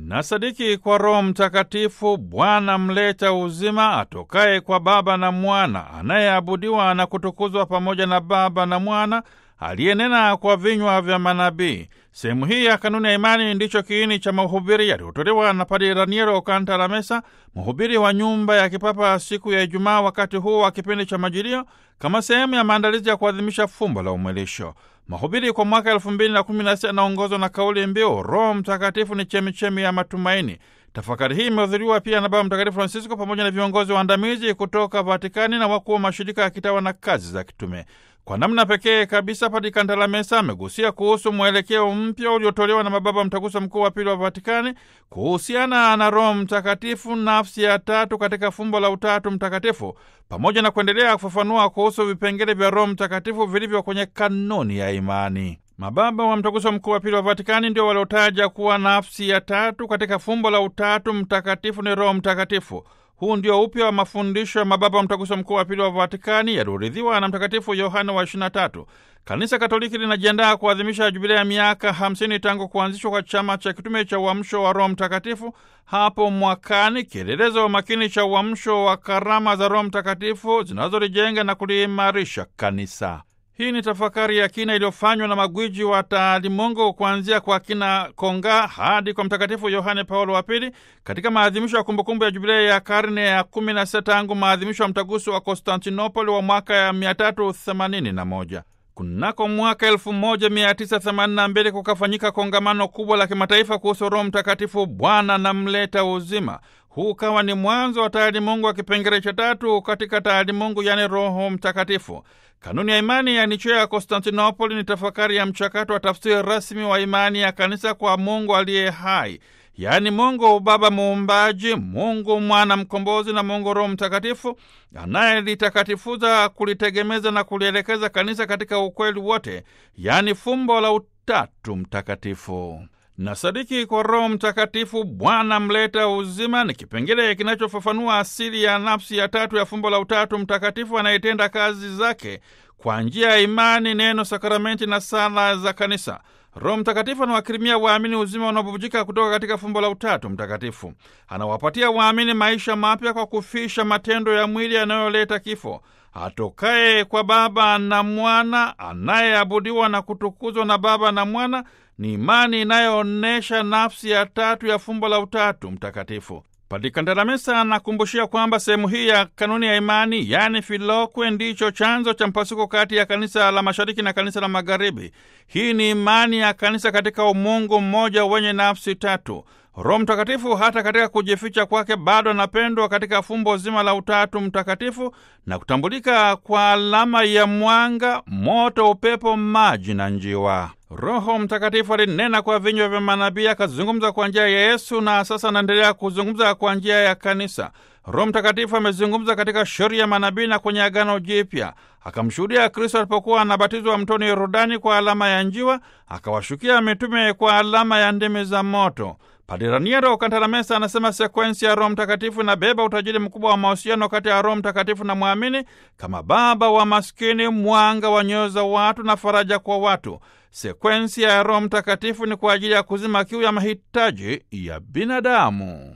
na sadiki kwa Roho Mtakatifu, Bwana mleta uzima, atokaye kwa Baba na Mwana, anayeabudiwa na kutukuzwa pamoja na Baba na Mwana, aliyenena kwa vinywa vya manabii. Sehemu hii ya kanuni ya imani ndicho kiini cha mahubiri yaliyotolewa na Padre Raniero Cantalamessa, mhubiri wa nyumba ya kipapa siku ya Ijumaa, wakati huu wa kipindi cha Majilio, kama sehemu ya maandalizi ya kuadhimisha fumbo la umwilisho. Mahubiri kwa mwaka elfu mbili na kumi na sita yanaongozwa na kauli mbiu Roho Mtakatifu ni chemichemi ya matumaini. Tafakari hii imehudhuriwa pia na Baba Mtakatifu Francisco pamoja na viongozi waandamizi kutoka Vatikani na wakuu wa mashirika ya kitawa na kazi za kitume. Kwa namna pekee kabisa, Padre Cantalamessa amegusia kuhusu mwelekeo mpya uliotolewa na mababa Mtaguso Mkuu wa Pili wa Vatikani kuhusiana na Roho Mtakatifu, nafsi ya tatu katika fumbo la Utatu Mtakatifu, pamoja na kuendelea kufafanua kuhusu vipengele vya Roho Mtakatifu vilivyo kwenye kanuni ya imani. Mababa wa Mtaguso Mkuu wa Pili wa Vatikani ndio waliotaja kuwa nafsi ya tatu katika fumbo la Utatu Mtakatifu ni Roho Mtakatifu. Huu ndio upya wa mafundisho ya mababa wa Mtaguso Mkuu wa Pili wa Vatikani yalioridhiwa na Mtakatifu Yohane wa 23. Kanisa Katoliki linajiandaa kuadhimisha jubilei ya miaka 50 tangu kuanzishwa kwa chama cha kitume cha uamsho wa Roho Mtakatifu hapo mwakani, kielelezo makini cha uamsho wa karama za Roho Mtakatifu zinazolijenga na kuliimarisha kanisa. Hii ni tafakari ya kina iliyofanywa na magwiji wa taalimungu kuanzia kwa kina Konga hadi kwa Mtakatifu Yohane Paulo wa Pili katika maadhimisho ya kumbukumbu ya jubilei ya karne ya 16 tangu maadhimisho ya mtaguso wa Konstantinopoli wa mwaka ya 381. Kunako mwaka 1982 kukafanyika kongamano kubwa la kimataifa kuhusu Roho Mtakatifu, Bwana na mleta uzima. Huu ukawa ni mwanzo wa taalimungu wa kipengele cha tatu katika taalimungu, yaani Roho Mtakatifu. Kanuni ya imani ya Nichea ya Konstantinopoli ni tafakari ya mchakato wa tafsiri rasmi wa imani ya kanisa kwa Mungu aliye hai, yaani Mungu Baba Muumbaji, Mungu Mwana Mkombozi na Mungu Roho Mtakatifu anayelitakatifuza, kulitegemeza na kulielekeza kanisa katika ukweli wote, yaani fumbo la Utatu Mtakatifu. Na sadiki kwa Roho Mtakatifu, Bwana mleta uzima, ni kipengele kinachofafanua asili ya nafsi ya tatu ya fumbo la Utatu Mtakatifu anayetenda kazi zake kwa njia ya imani, neno, sakramenti na sala za kanisa. Roho Mtakatifu anawakirimia waamini uzima unaobubujika kutoka katika fumbo la Utatu Mtakatifu. Anawapatia waamini maisha mapya kwa kufisha matendo ya mwili yanayoleta kifo. Atokaye kwa Baba na Mwana, anayeabudiwa na kutukuzwa na Baba na Mwana, ni imani inayoonyesha nafsi ya tatu ya fumbo la Utatu Mtakatifu. Padre Cantalamessa anakumbushia kwamba sehemu hii ya kanuni ya imani, yaani filokwe, ndicho chanzo cha mpasuko kati ya kanisa la mashariki na kanisa la magharibi. Hii ni imani ya kanisa katika umungu mmoja wenye nafsi tatu. Roho Mtakatifu hata katika kujificha kwake bado anapendwa katika fumbo zima la Utatu Mtakatifu na kutambulika kwa alama ya mwanga, moto, upepo, maji na njiwa. Roho Mtakatifu alinena kwa vinywa vya manabii, akazungumza kwa njia ya Yesu na sasa anaendelea kuzungumza kwa njia ya kanisa. Roho Mtakatifu amezungumza katika sheria ya manabii na kwenye Agano Jipya. Akamshuhudia Kristo alipokuwa anabatizwa mtoni Yordani kwa alama ya njiwa, akawashukia mitume kwa alama ya ndimi za moto. Padre Raniero Cantalamessa anasema sekwensi ya Roho Mtakatifu inabeba utajiri mkubwa wa mahusiano kati ya Roho Mtakatifu na mwamini kama baba wa maskini, mwanga wa nyoyo za watu na faraja kwa watu. Sekwensi ya Roho Mtakatifu ni kwa ajili ya kuzima kiu ya mahitaji ya binadamu.